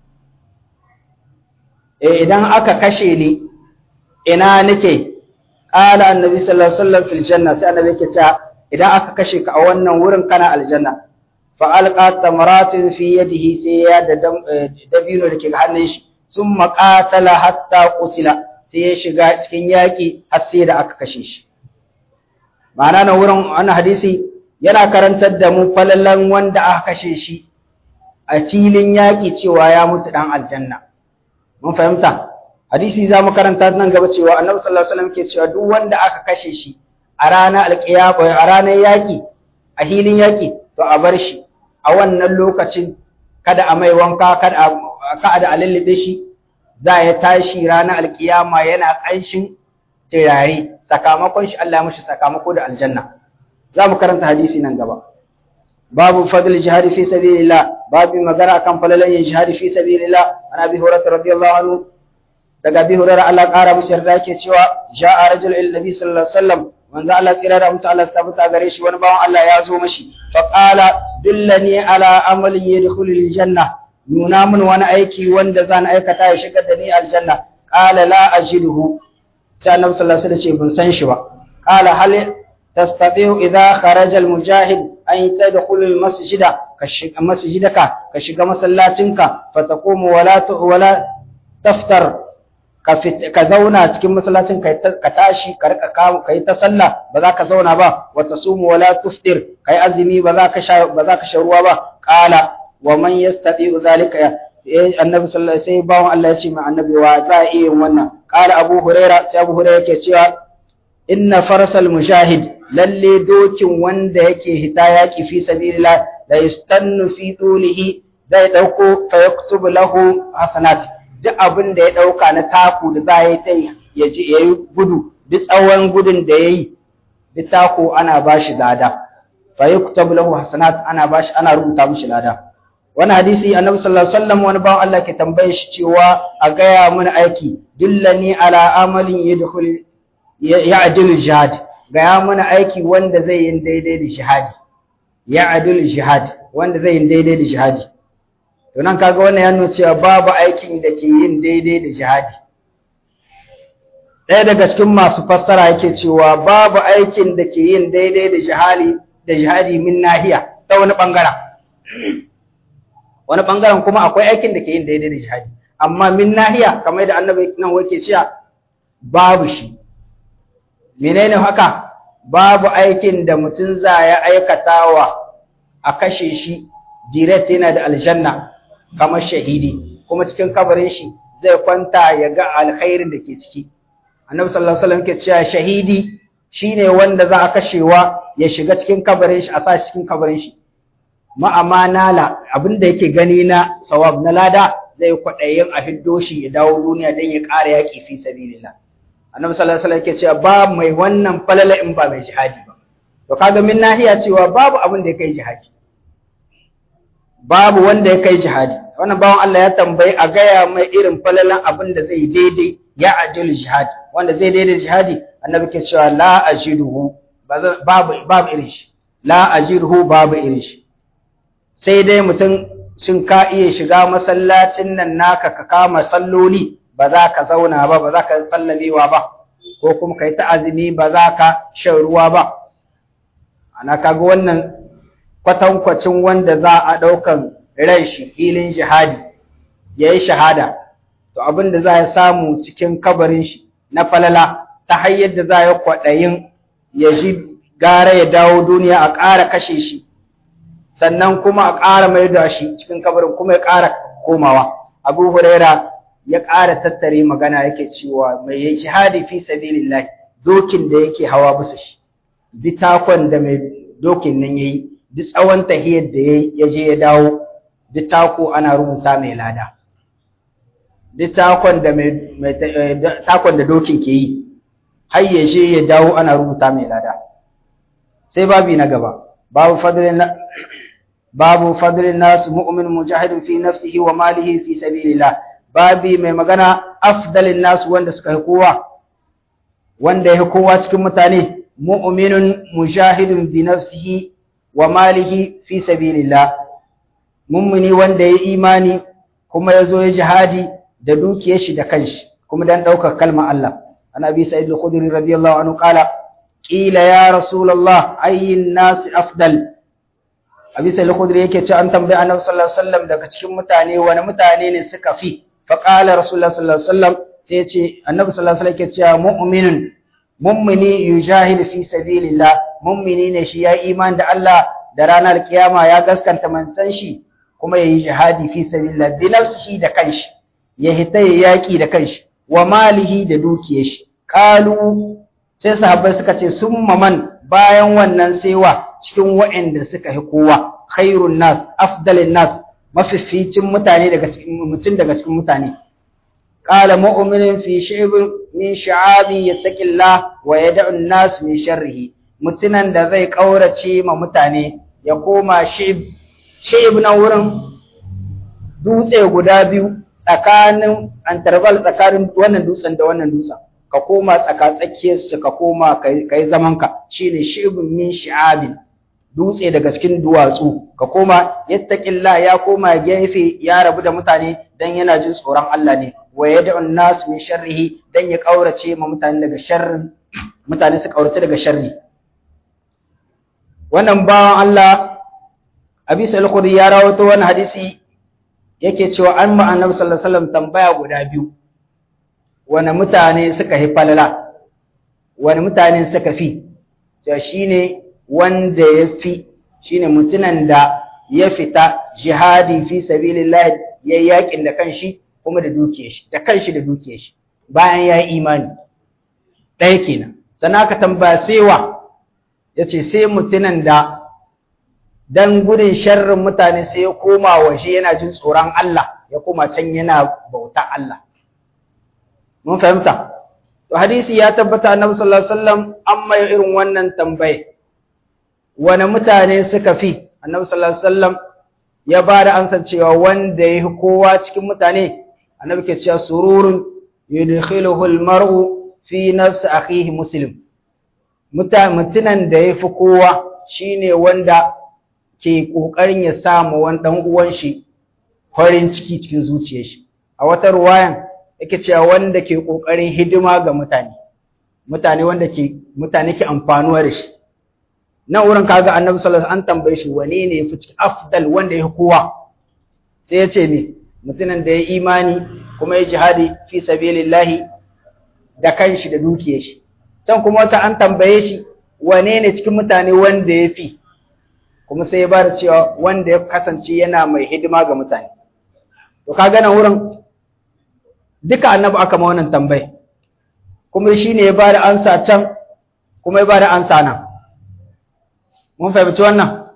eh idan aka kashe ni ina nake qala annabi sallallahu alaihi wasallam fil janna sai annabi yake cewa idan aka kashe ka a wannan wurin kana aljanna fa alqa tamaratin fi yadihi sai ya da dabino da ke hannun shi sun maƙatala hatta kutila sai ya shiga cikin yaƙi har sai da aka kashe shi ma'ana na wurin wani hadisi yana karantar da mu falalan wanda aka kashe shi a filin yaƙi cewa ya mutu ɗan aljanna mun fahimta hadisi za mu karanta nan gaba cewa annabi sallallahu alaihi wasallam ke cewa duk wanda aka kashe shi a ranar alƙiyama a ranar yaƙi a hilin yaƙi to a bar shi a wannan lokacin kada a mai wanka kada a ka da alallabe shi za ya tashi ranar alkiyama yana ƙanshin turare sakamakon shi Allah mashi sakamako da aljanna za mu karanta hadisi nan gaba babu fadl jihadi fi sabilillah babu magana kan falalan yin jihadi fi sabilillah ana bi hurairah radiyallahu anhu daga bi hurairah Allah ƙara musu yarda yake cewa ja'a rajul ila nabi sallallahu alaihi wasallam manzo Allah tsira da mutu Allah tabbata gare shi wani bawan Allah ya zo mashi fa qala dullani ala amalin yadkhulul janna nuna min wani aiki wanda zan aikata ya shigar da ni aljanna qala la ajiduhu sai annabi sallallahu alaihi wasallam ce ban san shi ba qala hal tastati'u idha kharaja almujahid an tadkhul almasjida ka shiga masjidaka ka shiga masallacinka fataqumu wala wala taftar ka zauna cikin masallacin ka tashi ka rika kai ta sallah ba za ka zauna ba wa tasumu wala tuftir kai azumi ba za ka sha ba za ka sha ruwa ba qala wa man yastati'u zalika annabi sallallahu alaihi wasallam bawon Allah ya ce ma annabi wa za a iya wannan qala abu huraira sai abu huraira yake cewa inna farsal mujahid lalle dokin wanda yake hita yaki fi sabilillah la yastannu fi tulihi zai dauko fa yaktubu lahu hasanat duk abin da ya dauka na taku da za ya yi ya ji yayi gudu duk tsawon gudun da yayi duk taku ana bashi lada fa yaktubu lahu hasanat ana bashi ana rubuta mishi lada wani hadisi annabi sallallahu alaihi wasallam wani bawan Allah ke tambaye shi cewa a gaya mun aiki dullani ala amalin yadkhul ya'dilu jihad gaya mun aiki wanda zai yin daidai da jihadi ya'dilu jihad wanda zai yin daidai da jihadi to nan kaga wannan ya nuna cewa babu aikin da ke yin daidai da jihadi ɗaya daga cikin masu fassara yake cewa babu aikin da ke yin daidai da jihadi da jihadi min nahiya ta wani bangaren wani bangaren kuma akwai aikin da ke yin daidai da jihadi amma min nahiya kamar da annabi nan wake cewa babu shi menene haka babu aikin da mutum za ya aikatawa a kashe shi direct yana da aljanna kamar shahidi kuma cikin kabarin shi zai kwanta ya ga alkhairin da ke ciki annabi sallallahu alaihi wasallam ke cewa shahidi shine wanda za a kashewa ya shiga cikin kabarin shi a sa cikin kabarin shi ma'amanala abinda yake gani na sawab na lada zai kwaɗayin a hiddo shi ya dawo duniya don ya ƙara yaƙi fi sabilillah annabi sallallahu alaihi wasallam yake cewa ba mai wannan falala in ba mai jihadi ba to kaga min nahiya cewa babu abin da ya kai jihadi babu wanda ya kai jihadi wannan bawan Allah ya tambayi a gaya mai irin falalan abin da zai daidai ya ajil jihadi wanda zai daidai jihadi annabi ke cewa la ajiduhu babu babu irin shi la ajiduhu babu irin shi sai dai mutum shin ka iya shiga masallacin nan naka ka kama salloli ba za ka zauna ba ba za ka sallamewa ba ko kuma kai ta azumi ba za ka shan ruwa ba ana kaga wannan kwatankwacin wanda za a ɗaukan ran shi filin jihadi ya yi shahada to abin da za ya samu cikin kabarin shi na falala ta hanyar da za ya kwaɗayin ya ji gara ya dawo duniya a ƙara kashe shi sannan kuma a ƙara mai da shi cikin kabarin kuma ya ƙara komawa abu huraira ya ƙara tattare magana yake cewa mai ya jihadi fi sabilillah dokin da yake hawa bisa shi bitakon da mai dokin nan yayi duk tsawon tahiyar da ya je ya dawo duk tako ana rubuta mai lada duk takon da mai takon da dokin ke yi har ya je ya dawo ana rubuta mai lada sai babi na gaba babu fadlin babu fadlin nas mu'min mujahidin fi nafsihi wa malihi fi sabilillah babi mai magana afdalin nas wanda suka yi kowa wanda ya kowa cikin mutane mu'minun mujahidin bi nafsihi wa malihi fi sabilillah mummuni wanda ya imani kuma ya zo ya jihadi da dukiyar shi da kanshi kuma dan daukar kalmar Allah an abi sa'id al-khudri radiyallahu anhu qala qila ya rasulullah ayyin nas afdal abi sa'id al-khudri yake ce an tambaye annabi sallallahu alaihi wasallam daga cikin mutane wani mutane ne suka fi fa qala rasulullah sallallahu alaihi wasallam sai ya ce annabi sallallahu alaihi wasallam yake cewa mu'minun mummuni yujahidu fi sabilillah mummini ne shi ya iman da Allah da ranar kiyama ya gaskanta manzon shi kuma yayi jihadi fi sabilillah bi nafsihi da kanshi ya hita ya yaki da kanshi wa malihi da dukiyar shi qalu sai sahabbai suka ce summa man bayan wannan saiwa cikin waɗanda suka yi kowa khairun nas afdalin nas mafificin mutane daga cikin mutum daga cikin mutane قال مؤمن في شعب من شعابي يتقي الله ويدع الناس من شره mutunan da zai kaurace ma mutane ya koma shi'ib shi'ib na wurin dutse guda biyu tsakanin interval tsakanin wannan dutsen da wannan dutsen ka koma tsaka tsakiyar su ka koma kai zaman ka shine shi'ibun min shi'abin dutse daga cikin duwatsu ka koma yattaqillah ya koma gefe ya rabu da mutane dan yana jin tsoron Allah ne wa yad'u an-nas min sharrihi dan ya kaurace ma mutane daga sharrin mutane su kaurace daga sharri wannan bawan Allah Abi Sa'id al ya rawato wannan hadisi yake cewa an ma Annabi sallallahu alaihi wasallam tambaya guda biyu wani mutane suka yi falala wani mutane suka fi cewa shine wanda ya fi shine mutunan da ya fita jihadi fi sabilillah ya yakin da kanshi kuma da dukiyar shi da kanshi da dukiyar shi bayan ya yi imani ɗaya kenan sannan aka tambaya sewa ya ce sai mutunan da dan gudun sharrin mutane sai ya koma waje yana jin tsoron Allah ya koma can yana bauta Allah mun fahimta to hadisi ya tabbata annabi sallallahu alaihi wasallam amma irin wannan tambaye wani mutane suka fi annabi sallallahu alaihi wasallam ya ba da amsar cewa wanda ya fi kowa cikin mutane annabi ke cewa sururun yudkhiluhu almar'u fi nafsi akhihi muslim mutunan da ya fi kowa shine wanda ke kokarin ya samu wani dan uwan shi farin ciki cikin zuciyar shi a wata ruwayan yake cewa wanda ke kokarin hidima ga mutane mutane wanda ke mutane ke amfanuwa da shi nan wurin kaga annabi sallallahu alaihi wasallam an tambaye shi wane ne yafi cikin afdal wanda ya kowa sai ya ce me mutumin da ya imani kuma ya jihadi fi sabilillahi da kanshi da dukiyar shi can kuma wata an tambaye shi wane ne cikin mutane wanda ya fi kuma sai ya bada cewa wanda ya kasance yana mai hidima ga mutane to kaga nan wurin duka annabi aka ma wannan tambaye kuma shine ya bada ansa can kuma ya bada ansa nan mun fahimci wannan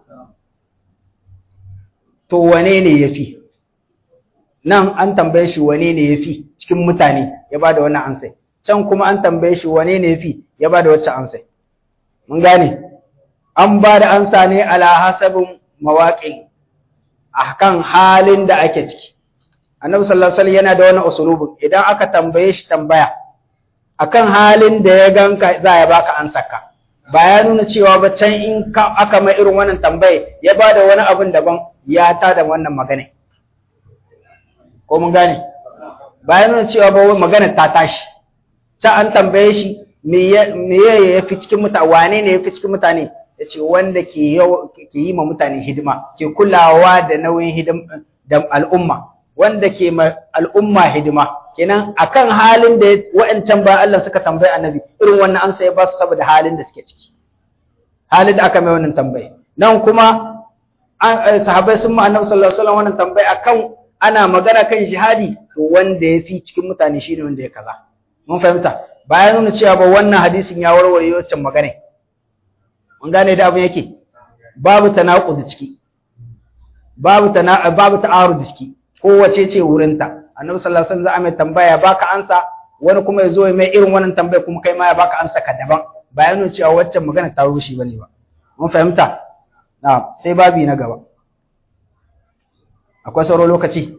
to wane ne ya fi nan an tambaye shi wane ne ya fi cikin mutane ya ba da wannan ansai can kuma an tambaye shi wane ne ya fi ya ba da wacce ansai mun gane an ba da ansa ne ala hasabin mawaƙin akan halin da ake ciki annabi sallallahu alaihi wasallam yana da wani usulubin idan aka tambaye shi tambaya akan halin da ya ganka za ya baka ansaka ba ya nuna cewa ba can in aka mai irin wannan tambaye ya ba da wani abin daban ya ta da wannan magana ko mun gane ba ya nuna cewa ba magana ta tashi can an tambaye shi me ya fi cikin mutane wane ne ya fi cikin mutane ya ce wanda ke yi ma mutane hidima ke kulawa da nauyin hidima da al'umma wanda ke ma al'umma hidima kenan akan halin da wa'ancan ba Allah suka tambayi annabi irin wannan ansa ya ba su saboda halin da suke ciki halin da aka mai wannan tambayi nan kuma sahabbai sun ma annabi sallallahu alaihi wasallam wannan tambayi akan ana magana kan jihadi to wanda ya fi cikin mutane shine wanda ya kaza mun fahimta bayan nuna cewa ba wannan hadisin ya warware wancan magana mun gane da abin yake babu tanaqud ciki babu tana babu ta'arud ciki kowace ce wurinta annabi sallallahu alaihi wasallam mai tambaya baka ansa wani kuma yazo mai irin wannan tambaya kuma kai ma ya baka ansa ka daban bayan nuna cewa waccan magana ta rushe bane ba mun fahimta na sai babi na gaba akwai sauran lokaci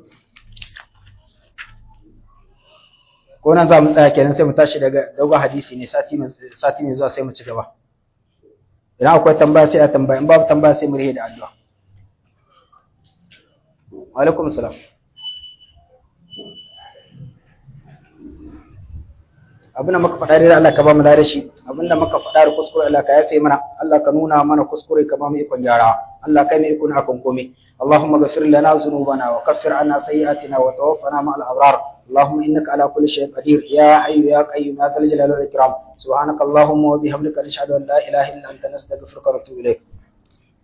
ko nan za mu tsaya kenan sai mu tashi daga dogon hadisi ne sati mai sati mai zuwa sai mu ci gaba idan akwai tambaya sai a tambaya in babu tambaya sai mu rihe da addu'a wa alaikum salam abinda muka faɗa da Allah ka ba mu da shi abinda muka faɗa da kuskure Allah ka yafe mana Allah ka nuna mana kuskure ka ba mu ikon gyara Allah kai mu ikon hakan komai اللهم اغفر لنا ذنوبنا وكفر عنا سيئاتنا وتوفنا مع الأبرار اللهم إنك على كل شيء قدير يا حي يا قيوم يا ذا الجلال والإكرام سبحانك اللهم وبحمدك نشهد أن لا إله إلا أنت نستغفرك ونتوب إليك